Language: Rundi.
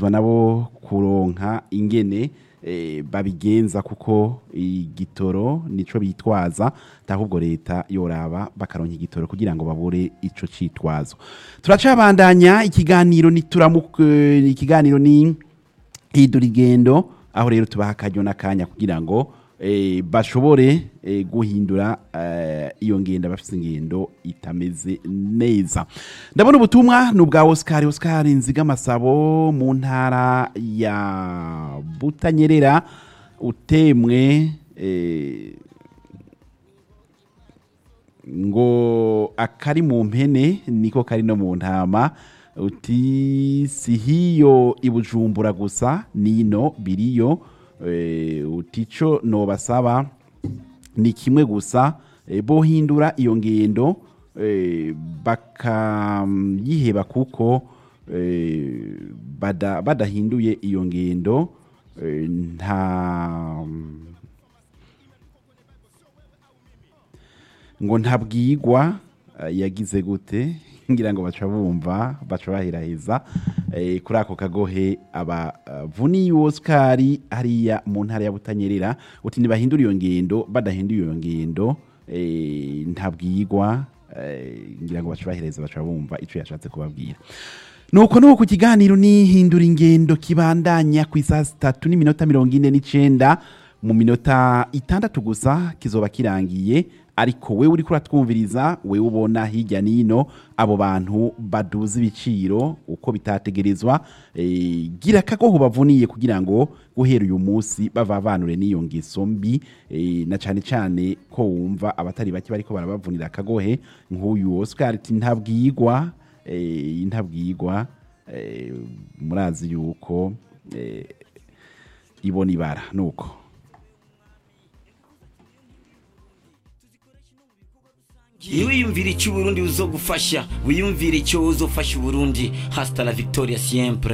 bategerezwa nabo kuronka ingene eh, babigenza kuko igitoro nico bitwaza ahubwo leta yoraba bakaronka igitoro kugira ngo babure ico citwazo turacabandanya ikiganiro nituramuke ikiganiro ni hidura igendo aho rero tubaha akaryo n'akanya kugira ngo eh, bashobore eh, guhindura eh, iyo ngendo bafite ingendo itameze neza ndabona ubutumwa ni ubwa Oscar Oscar Nzigamasabo mu ntara ya Butanyerera utemwe eh, ngo akari mu mpene niko kari no mu ntama uti si hiyo ibujumbura gusa nino biriyo eh, uti co nobasaba ni kimwe gusa eh, bohindura iyo ngendo eh, bakayiheba kuko eh, bada- badahinduye iyo ngendo eh, nta ngo ntabwigwa eh, yagize gute ngira ngo baca bumva baca bahiraheza eh, kuri ako kagohe abavuniye Oscar hariya mu ntara ya Butanyerera uti ntibahindura iyo ngendo badahinduye iyo ngendo eh, ntabwigwa eh, ngira ngo baca bahiraheza baca bumva ico yashatse kubabwira nuko nuko ku kiganiro nihindura ingendo kibandanya ku isaha zitatu n'iminota mirongo ine n'icenda mu minota itandatu gusa kizoba kirangiye ariko wewe uriko uratwumviriza wewe ubona hirya nino abo bantu baduza ibiciro uko bitategerezwa eh, gira akagoho bavuniye kugira ngo guhera uyu munsi bavavanure n'iyo ngeso mbi eh, na cane cane ko wumva abatari bake bariko barabavunira akagohe nk'uyu Oscar ati ntabwigwa eh, ntabwigwa eh, murazi yuko eh, ibona ibara nuko wiyumvira icyo uburundi buzogufasha wiyumvira icyo uzofasha uburundi hasta la victoria siempre